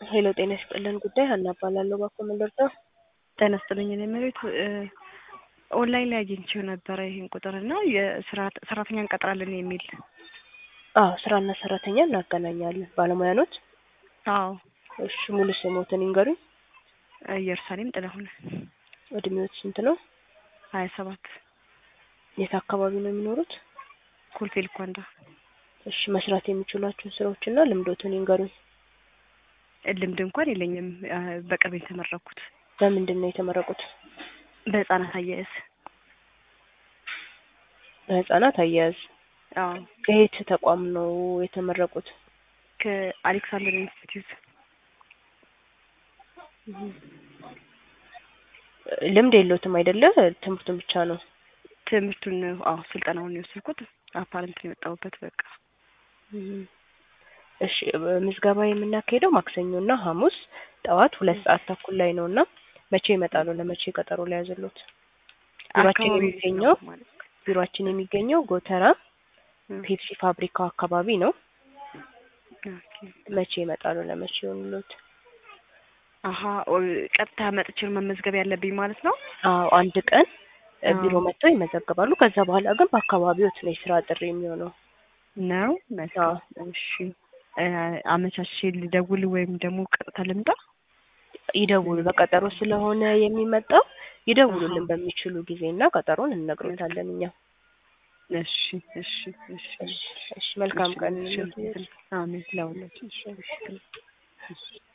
ሄሎ ጤና ይስጥልን ጉዳይ ሀና እባላለሁ። እባክዎ ምን ልርዳው? ጤና ይስጥልኝ። እኔ መሬት ኦንላይን ላይ አግኝቼው ነበረ ይህን ቁጥር እና የስራ ሰራተኛ እንቀጥራለን የሚል አዎ ስራና ሰራተኛ እናገናኛለን። ባለሙያ ኖት? አዎ እሺ ሙሉ ስሞትን ይንገሩኝ። ኢየሩሳሌም ጥላሁን እድሜዎት ስንት ነው? ሀያ ሰባት የት አካባቢ ነው የሚኖሩት? ኮልፌ ልኳንዳ እሺ መስራት የሚችሏቸውን ስራዎችና ልምዶትን ይንገሩኝ። ልምድ እንኳን የለኝም። በቅርብ የተመረኩት በምንድን ነው የተመረቁት? በህፃናት አያያዝ። በህፃናት አያያዝ። አዎ ከየት ተቋም ነው የተመረቁት? ከአሌክሳንደር ኢንስቲትዩት። ልምድ የለዎትም አይደለ? ትምህርቱን ብቻ ነው። ትምህርቱን አዎ ስልጠናውን የወሰድኩት አፓረንት ነው የወጣሁበት። በቃ እሺ ምዝገባ የምናካሄደው ማክሰኞና ሐሙስ ጠዋት ሁለት ሰዓት ተኩል ላይ ነው እና መቼ ይመጣሉ? ለመቼ ቀጠሮ ላይ ያዘሉት? ቢሮአችን አካባቢ የሚገኘው ማለት ነው። ቢሮአችን የሚገኘው ጎተራ ፔፕሲ ፋብሪካው አካባቢ ነው። ኦኬ። መቼ ይመጣሉ? ለመቼ ይሆንሎት? አሀ ቀጥታ መጥቼ ነው መመዝገብ ያለብኝ ማለት ነው። አዎ አንድ ቀን እ አዎ። ቢሮ መጥተው ይመዘገባሉ። ከዛ በኋላ ግን በአካባቢዎት ነው የስራ ጥሪ የሚሆነው። ነው መልካም። እሺ እ አመቻቼ ልደውል ወይም ደግሞ ቀጥታ ልምጣ? ይደውሉ። በቀጠሮ ስለሆነ የሚመጣው ይደውሉልን አሃ። በሚችሉ ጊዜ እና ቀጠሮን እንነግሮታለን እኛ። እሺ እሺ እሺ እሺ እሺ መልካም ቀን እሺ፣ ይሁንልዎት። አሜን ለሁላችን። እሺ እሺ።